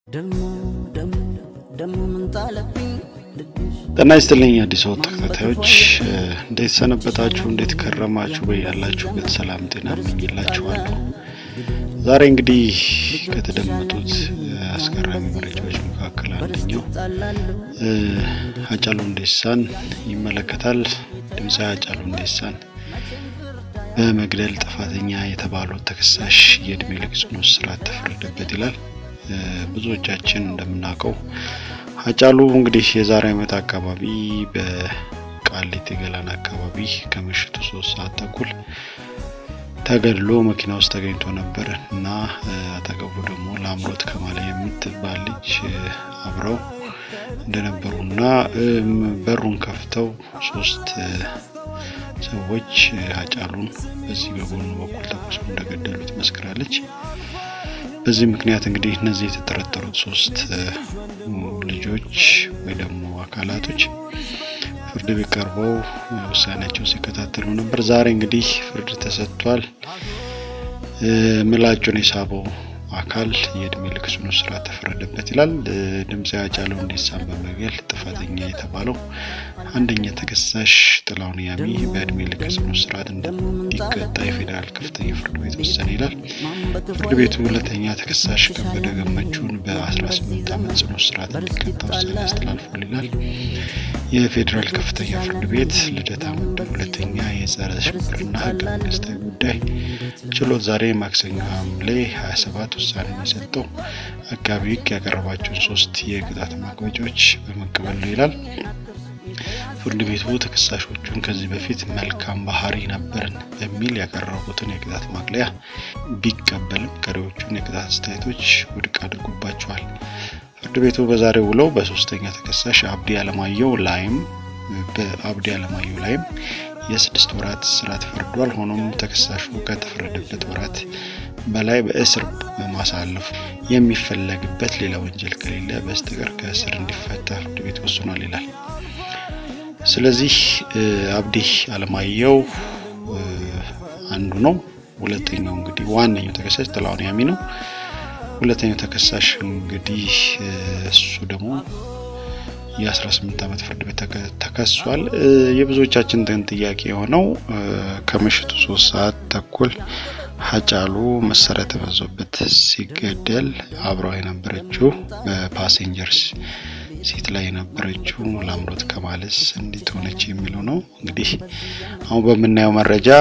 ደሞ ደሞ ደሞ ምን ጣለብኝ ልብሽ ጤና ይስጥልኝ አዲስ ወጥ ተከታታዮች እንዴት ሰነበታችሁ? እንዴት ከረማችሁ? በያላችሁበት ሰላም ጤና እመኝላችኋለሁ። ዛሬ እንግዲህ ከተደመጡት አስገራሚ መረጃዎች መካከል አንደኛው ጣላለሁ ሃጫሉ ሁንዴሳን ይመለከታል። ድምፃዊ ሃጫሉ ሁንዴሳን በመግደል ጥፋተኛ የተባለው ተከሳሽ የእድሜ ልክ ጽኑ እስራት ተፈረደበት ይላል። ብዙዎቻችን እንደምናውቀው ሃጫሉ እንግዲህ የዛሬ ዓመት አካባቢ በቃሊቲ ገላን አካባቢ ከምሽቱ ሶስት ሰዓት ተኩል ተገድሎ መኪና ውስጥ ተገኝቶ ነበር እና አጠገቡ ደግሞ ለአምሮት ከማለ የምትባል ልጅ አብረው እንደነበሩ እና በሩን ከፍተው ሶስት ሰዎች ሃጫሉን በዚህ በጎኑ በኩል ተኩሰው እንደገደሉ ትመስክራለች። በዚህ ምክንያት እንግዲህ እነዚህ የተጠረጠሩት ሶስት ልጆች ወይ ደግሞ አካላቶች ፍርድ ቤት ቀርበው ውሳኔያቸው ሲከታተሉ ነበር። ዛሬ እንግዲህ ፍርድ ተሰጥቷል። ምላጩን የሳበው አካል የእድሜ ልክ ጽኑ እስራት ተፈረደበት ይላል። ድምፃዊ ሃጫሉ ሁንዴሳን በመግደል ጥፋተኛ የተባለው አንደኛ ተከሳሽ ጥላሁን ያሚ በእድሜ ልክ ጽኑ እስራት እንዲቀጣ የፌዴራል ከፍተኛ ፍርድ ቤት ወሰነ ይላል። ፍርድ ቤቱ ሁለተኛ ተከሳሽ ከበደ ገመቹን በ18 ዓመት ጽኑ እስራት እንዲቀጣ ውሳኔ አስተላልፏል ይላል። የፌዴራል ከፍተኛ ፍርድ ቤት ልደታ ምድብ ሁለተኛ የጸረ ሽብርና ህገ መንግስታዊ ጉዳይ ችሎት ዛሬ ማክሰኞ ሐምሌ 27 ውሳኔ የሰጠው አቃቢ ህግ ያቀረባቸውን ሶስት የቅጣት ማቅለጫዎች በመቀበል ነው ይላል። ፍርድ ቤቱ ተከሳሾቹን ከዚህ በፊት መልካም ባህሪ ነበርን በሚል ያቀረቡትን የቅጣት ማቅለያ ቢቀበልም ቀሪዎቹን የቅጣት አስተያየቶች ውድቅ አድርጎባቸዋል። ፍርድ ቤቱ በዛሬው ውለው በሶስተኛ ተከሳሽ አብዲ አለማየሁ ላይም በአብዲ አለማየሁ ላይም የስድስት ወራት እስራት ፈርዷል። ሆኖም ተከሳሹ ከተፈረደበት ወራት በላይ በእስር በማሳለፍ የሚፈለግበት ሌላ ወንጀል ከሌለ በስተቀር ከእስር እንዲፈታ ፍርድ ቤት ወስኗል ይላል። ስለዚህ አብዲ አለማየሁ አንዱ ነው። ሁለተኛው እንግዲህ ዋነኛው ተከሳሽ ጥላሁን ያሚ ነው። ሁለተኛው ተከሳሽ እንግዲህ እሱ ደግሞ የ18 ዓመት ፍርድ ቤት ተከሷል። የብዙዎቻችን ጥያቄ የሆነው ከምሽቱ ሶስት ሰዓት ተኩል ሃጫሉ መሳሪያ ተመዞበት ሲገደል አብረው የነበረችው በፓሴንጀርስ ሴት ላይ የነበረችው ለአምሮት ከማለስ እንዴት ሆነች የሚለው ነው። እንግዲህ አሁን በምናየው መረጃ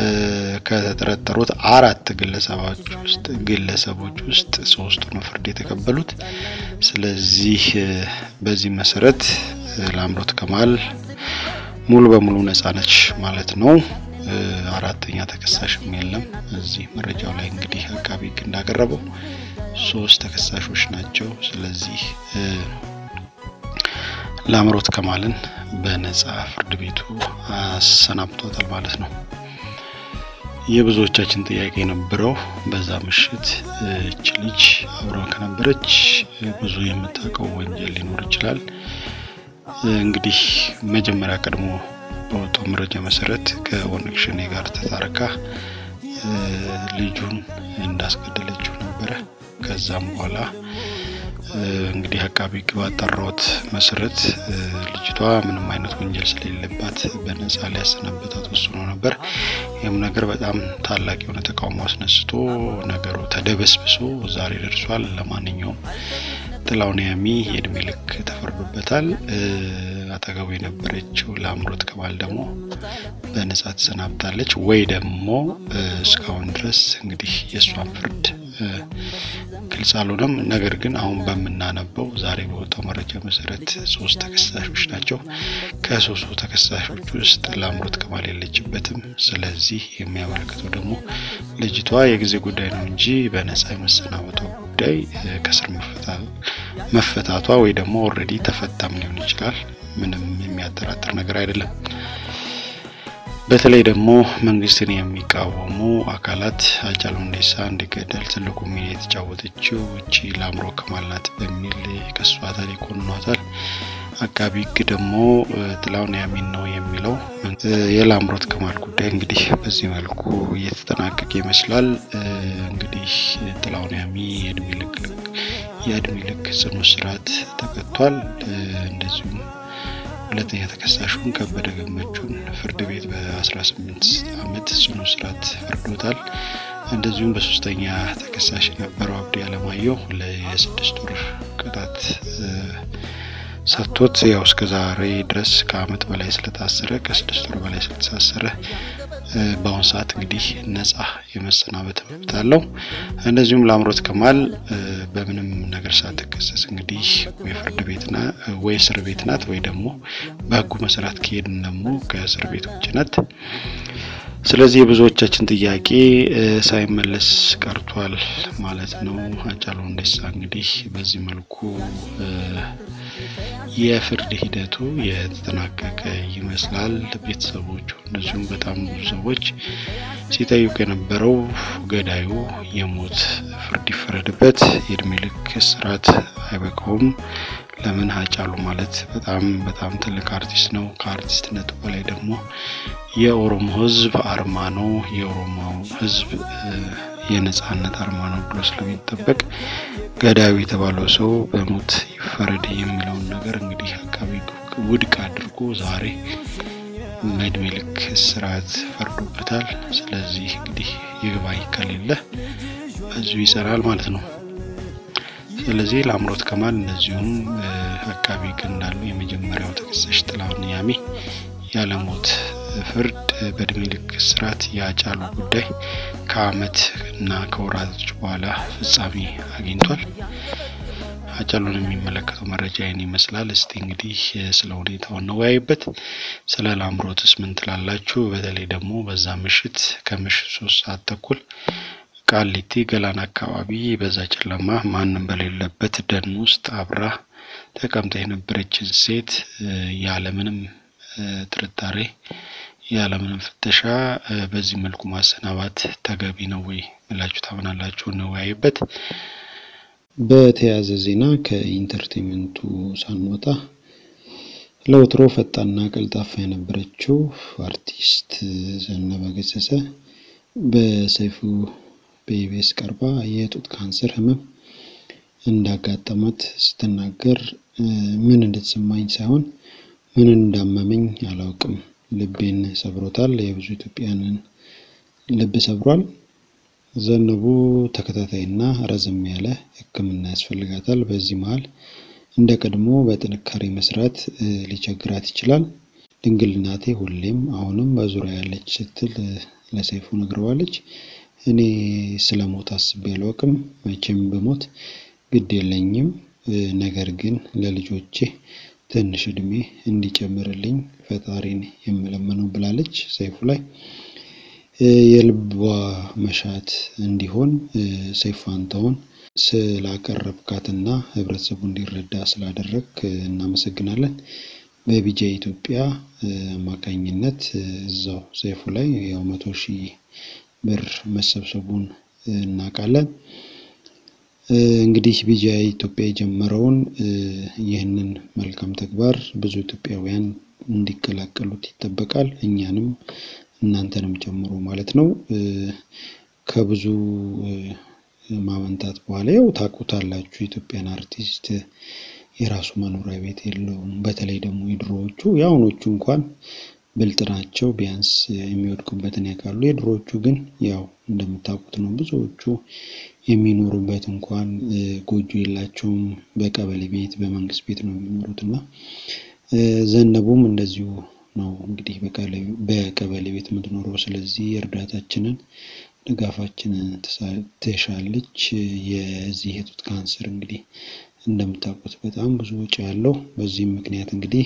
ከተጠረጠሩት አራት ግለሰቦች ውስጥ ግለሰቦች ውስጥ ሶስቱ ነው ፍርድ የተቀበሉት። ስለዚህ በዚህ መሰረት ለአምሮት ከማል ሙሉ በሙሉ ነጻ ነች ማለት ነው። አራተኛ ተከሳሽም የለም። እዚህ መረጃው ላይ እንግዲህ አቃቢ ሕግ እንዳቀረበው ሶስት ተከሳሾች ናቸው። ስለዚህ ለአምሮት ከማልን በነጻ ፍርድ ቤቱ አሰናብቷታል ማለት ነው። የብዙዎቻችን ጥያቄ የነበረው በዛ ምሽት እች ልጅ አብረው ከነበረች ብዙ የምታውቀው ወንጀል ሊኖር ይችላል። እንግዲህ መጀመሪያ ቀድሞ በወጣው መረጃ መሰረት ከኦነግ ሸኔ ጋር ተታርካ ልጁን እንዳስገደለችው ነበረ። ከዛም በኋላ እንግዲህ አቃቢ ሕግ ባጣራሁት መሰረት ልጅቷ ምንም አይነት ወንጀል ስለሌለባት በነጻ ሊያሰናበታት ወስኖ ነበር። ይህም ነገር በጣም ታላቅ የሆነ ተቃውሞ አስነስቶ ነገሩ ተደበስብሶ ዛሬ ደርሷል። ለማንኛውም ጥላሁን ያሚ የእድሜ ልክ ተፈርዶበታል። አጠገቡ የነበረችው ለአምሮት ከማል ደግሞ በነጻ ተሰናብታለች። ወይ ደግሞ እስካሁን ድረስ እንግዲህ የእሷን ፍርድ ግልጽ አልሆነም። ነገር ግን አሁን በምናነበው ዛሬ በወጣው መረጃ መሰረት ሶስት ተከሳሾች ናቸው። ከሶስቱ ተከሳሾች ውስጥ ለአምሮት ከማል የለችበትም። ስለዚህ የሚያመለክተው ደግሞ ልጅቷ የጊዜ ጉዳይ ነው እንጂ በነጻ የመሰናበቷ ጉዳይ ከስር መፈታቷ ወይ ደግሞ ኦልሬዲ ተፈታም ሊሆን ይችላል። ምንም የሚያጠራጥር ነገር አይደለም። በተለይ ደግሞ መንግስትን የሚቃወሙ አካላት ሃጫሉ ሁንዴሳ እንዲገደል ትልቁ ሚና የተጫወተችው እቺ ለአምሮት ከማል ናት በሚል ከሷታል፣ ይኮንኗታል። አቃቢ ሕግ ደግሞ ጥላሁን ያሚን ነው የሚለው። የላምሮት ከማል ጉዳይ እንግዲህ በዚህ መልኩ እየተጠናቀቀ ይመስላል። እንግዲህ ጥላሁን ያሚ የእድሜ ልክ የእድሜ ልክ ጽኑ እስራት ተቀጥቷል። እንደዚሁም ሁለተኛ ተከሳሹን ከበደ ገመቹን ፍርድ ቤት በ18 ዓመት ጽኑ እስራት ፈርዶታል። እንደዚሁም በሶስተኛ ተከሳሽ የነበረው አብዲ አለማየሁ ለየስድስት ወር ቅጣት ሰጥቶት ያው እስከ ዛሬ ድረስ ከአመት በላይ ስለታሰረ ከስድስት ወር በላይ ስለተሳሰረ በአሁኑ ሰዓት እንግዲህ ነጻ የመሰናበት መብት አለው። እንደዚሁም ለአምሮት ከማል በምንም ነገር ሳትከሰስ እንግዲህ ወይ ፍርድ ቤት ወይ እስር ቤት ናት ወይ ደግሞ በህጉ መሰረት ከሄድን ደግሞ ከእስር ቤት ውጭ ናት። ስለዚህ የብዙዎቻችን ጥያቄ ሳይመለስ ቀርቷል ማለት ነው። ሃጫሉ ሁንዴሳ እንግዲህ በዚህ መልኩ የፍርድ ሂደቱ የተጠናቀቀ ይመስላል። ቤተሰቦቹ እንደዚሁም በጣም ብዙ ሰዎች ሲጠይቁ የነበረው ገዳዩ የሞት ፍርድ ይፈረድበት፣ የእድሜ ልክ እስራት አይበቃውም። ለምን ሃጫሉ ማለት በጣም በጣም ትልቅ አርቲስት ነው። ከአርቲስትነቱ በላይ ደግሞ የኦሮሞ ህዝብ አርማ ነው። የኦሮሞ ህዝብ የነጻነት አርማ ነው ብሎ ስለሚጠበቅ ገዳዩ የተባለው ሰው በሞት ይፈረድ የሚለውን ነገር እንግዲህ አቃቢ ውድቅ አድርጎ ዛሬ እድሜ ልክ እስራት ፈርዶበታል። ስለዚህ እንግዲህ ይግባኝ ከሌለ በዚሁ ይሰራል ማለት ነው። ስለዚህ ለአምሮት ከማል እንደዚሁም አቃቢ ህግ እንዳሉ የመጀመሪያው ተከሳሽ ጥላሁን ያሚ ያለሞት ፍርድ በእድሜ ልክ እስራት የሃጫሉ ጉዳይ ከአመት እና ከወራቶች በኋላ ፍጻሜ አግኝቷል። ሃጫሉን የሚመለከተው መረጃ ይህን ይመስላል። እስቲ እንግዲህ ስለ ሁኔታው እንወያይበት። ስለ ላምሮትስ ምን ትላላችሁ? በተለይ ደግሞ በዛ ምሽት ከምሽት ሶስት ሰዓት ተኩል ቃሊቲ ገላን አካባቢ በዛ ጨለማ ማንም በሌለበት ደን ውስጥ አብራ ተቀምጣ የነበረችን ሴት ያለምንም ጥርጣሬ ያለምንም ፍተሻ በዚህ መልኩ ማሰናባት ተገቢ ነው ወይ ብላችሁ ታምናላችሁ? እንወያይበት። በተያያዘ ዜና ከኢንተርቴንመንቱ ሳንወጣ ለወትሮ ፈጣንና ቀልጣፋ የነበረችው አርቲስት ዘነበ ገሰሰ በሰይፉ በኢቢኤስ ቀርባ የጡት ካንሰር ህመም እንዳጋጠማት ስትናገር ምን እንደተሰማኝ ሳይሆን ምን እንዳመመኝ አላውቅም። ልቤን ሰብሮታል። የብዙ ኢትዮጵያንን ልብ ሰብሯል። ዘነቡ ተከታታይና ረዘም ያለ ሕክምና ያስፈልጋታል። በዚህ መሀል እንደ ቀድሞ በጥንካሬ መስራት ሊቸግራት ይችላል። ድንግል እናቴ ሁሌም አሁንም በዙሪያ ያለች ስትል ለሰይፉ ነግረዋለች። እኔ ስለ ሞት አስቤ አላውቅም። መቼም ብሞት ግድ የለኝም። ነገር ግን ለልጆቼ ትንሽ እድሜ እንዲጨምርልኝ ፈጣሪን የምለምነው ብላለች። ሰይፉ ላይ የልቧ መሻት እንዲሆን ሰይፉ ፋንታሁን ስላቀረብካትና ህብረተሰቡ እንዲረዳ ስላደረግ እናመሰግናለን። በቢጃ ኢትዮጵያ አማካኝነት እዛው ሰይፉ ላይ ያው መቶ ሺህ ብር መሰብሰቡን እናውቃለን። እንግዲህ ቢጃ ኢትዮጵያ የጀመረውን ይህንን መልካም ተግባር ብዙ ኢትዮጵያውያን እንዲቀላቀሉት ይጠበቃል። እኛንም እናንተንም ጨምሮ ማለት ነው። ከብዙ ማመንታት በኋላ ያው ታውቁታላችሁ፣ የኢትዮጵያን አርቲስት የራሱ መኖሪያ ቤት የለውም። በተለይ ደግሞ የድሮዎቹ የአሁኖቹ እንኳን ብልጥ ናቸው፣ ቢያንስ የሚወድቁበትን ያውቃሉ። የድሮዎቹ ግን ያው እንደምታውቁት ነው። ብዙዎቹ የሚኖሩበት እንኳን ጎጆ የላቸውም። በቀበሌ ቤት በመንግስት ቤት ነው የሚኖሩት እና ዘነቡም እንደዚሁ ነው እንግዲህ በቀበሌ ቤት የምትኖረው። ስለዚህ እርዳታችንን ድጋፋችንን ትሻለች። የዚህ የጡት ካንሰር እንግዲህ እንደምታውቁት በጣም ብዙ ወጪ ያለው በዚህም ምክንያት እንግዲህ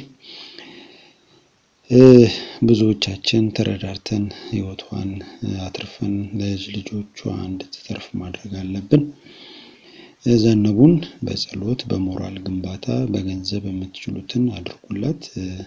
ብዙዎቻችን ተረዳርተን ህይወቷን አትርፈን ለልጅ ልጆቿ እንድትተርፍ ማድረግ አለብን። ዘነቡን በጸሎት በሞራል ግንባታ በገንዘብ የምትችሉትን አድርጉላት።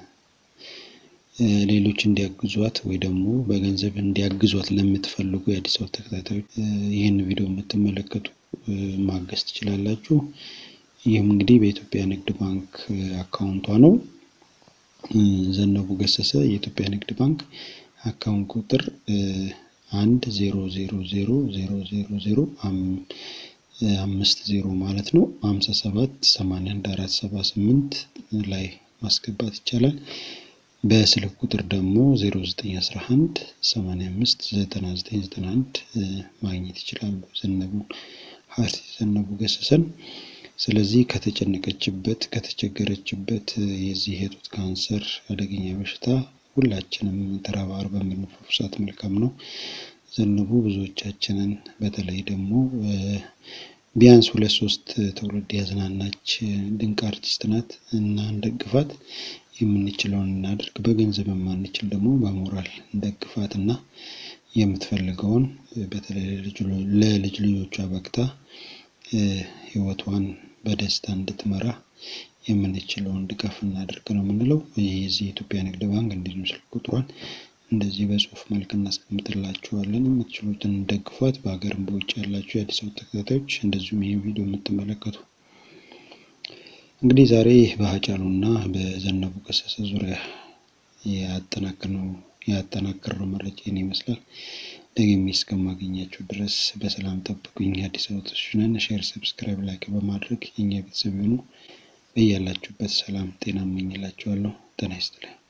ሌሎች እንዲያግዟት ወይ ደግሞ በገንዘብ እንዲያግዟት ለምትፈልጉ የአዲስ አበባ ተከታታዮች ይህን ቪዲዮ የምትመለከቱ ማገዝ ትችላላችሁ። ይህም እንግዲህ በኢትዮጵያ ንግድ ባንክ አካውንቷ ነው። ዘነቡ ገሰሰ የኢትዮጵያ ንግድ ባንክ አካውንት ቁጥር አንድ ዜሮ ዜሮ ዜሮ ዜሮ ዜሮ ዜሮ አምስት ዜሮ ማለት ነው ሀምሳ ሰባት ሰማንያ አንድ አራት ሰባ ስምንት ላይ ማስገባት ይቻላል። በስልክ ቁጥር ደግሞ 0911 85 9991 ማግኘት ይችላሉ። ዘነቡ ሀርሲ ዘነቡ ገሰሰን። ስለዚህ ከተጨነቀችበት ከተቸገረችበት የዚህ የጡት ካንሰር አደገኛ በሽታ ሁላችንም ተረባርበን ብንፈውሳት መልካም ነው። ዘነቡ ብዙዎቻችንን በተለይ ደግሞ ቢያንስ ሁለት ሶስት ትውልድ ያዝናናች ድንቅ አርቲስት ናት እና እንደግፋት። የምንችለውን እናድርግ። በገንዘብ የማንችል ደግሞ በሞራል እንደግፋት እና የምትፈልገውን በተለይ ለልጅ ልጆቿ በቅታ ህይወቷን በደስታ እንድትመራ የምንችለውን ድጋፍ እናድርግ ነው የምንለው። የዚህ የኢትዮጵያ ንግድ ባንክ እንዲሁም ስልክ ቁጥሯን እንደዚህ በጽሁፍ መልክ እናስቀምጥላችኋለን። የምትችሉትን ደግፏት። በሀገርም በውጭ ያላችሁ የአዲስ አበባ ተከታታዮች እንደዚሁም ይህ ቪዲዮ የምትመለከቱ እንግዲህ ዛሬ በሀጫሉና በዘነቡ ገሰሰ ዙሪያ ያጠናከርነው ያጠናከርነው መረጃ ይህን ይመስላል። ደግሜ እስከማገኛችሁ ድረስ በሰላም ጠብቁኝ። አዲስ አበባ ነን። ሼር፣ ሰብስክራይብ፣ ላይክ በማድረግ የኛ ቤተሰብ የሆኑ በያላችሁበት ሰላም ጤና እመኝላችኋለሁ። ጤና ይስጥልኝ።